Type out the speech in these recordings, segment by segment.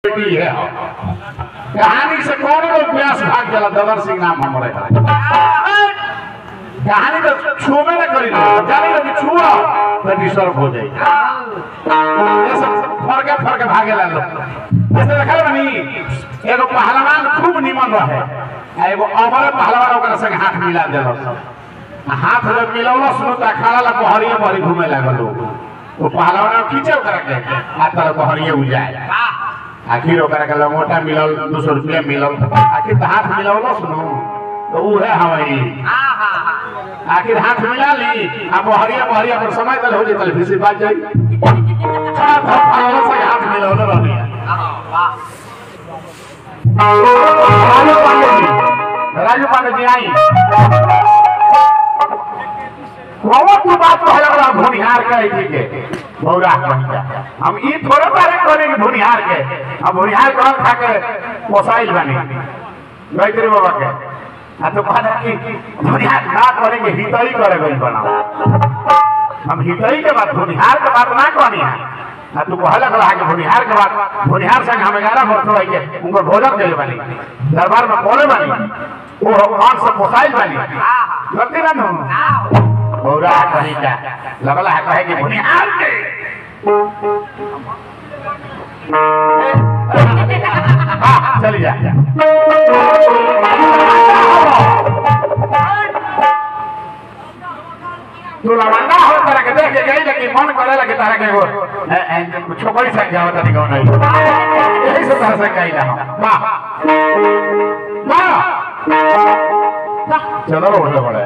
बेटी है कहानी से कौन लोग व्यास भाग गया ददर सिंह नाम हमारे कहानी तो छूबे न करी ना जानी ना कि छुआ तो डिस्टर्ब हो जाए ये सब फरके फरके भागे ला लोग जैसे देखा बनी एगो पहलवान खूब निमन रहे आ एगो अमर पहलवान ओकरा संग हाथ मिला देलक आ हाथ जब मिलौला सुनो त अखाड़ा ला बहरिया बहरी घूमे लागल लोग वो पहलवान खींचे ओकरा के आ तर बहरिया उजाए आखिर ओकरा के लंगोटा मिलल दू सौ रुपया मिलल आखिर तो हाथ मिलौला सुनो तो ऊ है हवाई आखिर हाथ मिला ली आ बहरिया बहरिया पर समय तल हो जाए तल फिर से बात जाई हाथ हाथ से हाथ मिलौला रहनी है राजू पांडे जी राजू पांडे जी आई कौन की बात तो है बड़ा भुनिहार का है ठीक है भौरा हम ई थोड़े बारे करे कि भुनिहार के हम भुनिहार कौन खा के पोसाइल बने गायत्री बाबा के आ तो कहना कि भुनिहार ना करेंगे हितई करे गई बनाओ हम हितई के बात भुनिहार के बात ना कहनी है आ तू कहला कहा कि भुनिहार के बात भुनिहार संग हम ग्यारह वर्ष हो के उनको भोजन के बनी दरबार में बोले बनी वो भगवान से पोसाइल बनी लगती ना नु बौरा कहीं का लगला है कहे कि भुनिहार के हाँ, चली जा तू लवंडा हो तरह के देख के गई लेकिन मन करे लगे तरह के वो छोकरी संग जाओ तनी कौन है यही से तरह से कही ना वाह वाह चलो बोले बड़े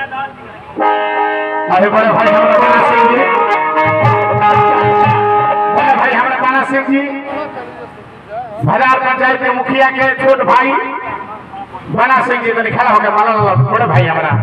अरे बड़े भाई हमारे बाला सिंह जी बड़े भाई हमारे बाला सिंह जी भजार पंचायत के मुखिया के छोट भाई बाला सिंह जी तो खड़ा हो गया माला बड़े भाई हमारा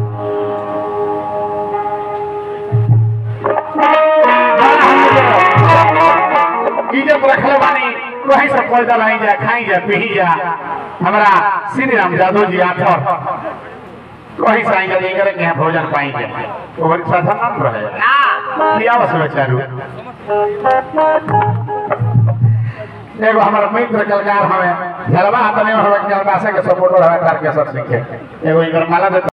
इज्जत रखले बानी वही सब पैदा लाई जा खाई जा पी जा हमारा श्री राम यादव जी आथर कहीं से आएंगे नहीं करेंगे यहाँ भोजन पाएंगे तो बड़ी साधारण रहे क्या बस बेचारू एगो हमारा मित्र कलकार हमें जलवा हतने हमें कलकासे के सपोर्टर हमें तारकेश्वर सिंह के एगो इनकर माला दे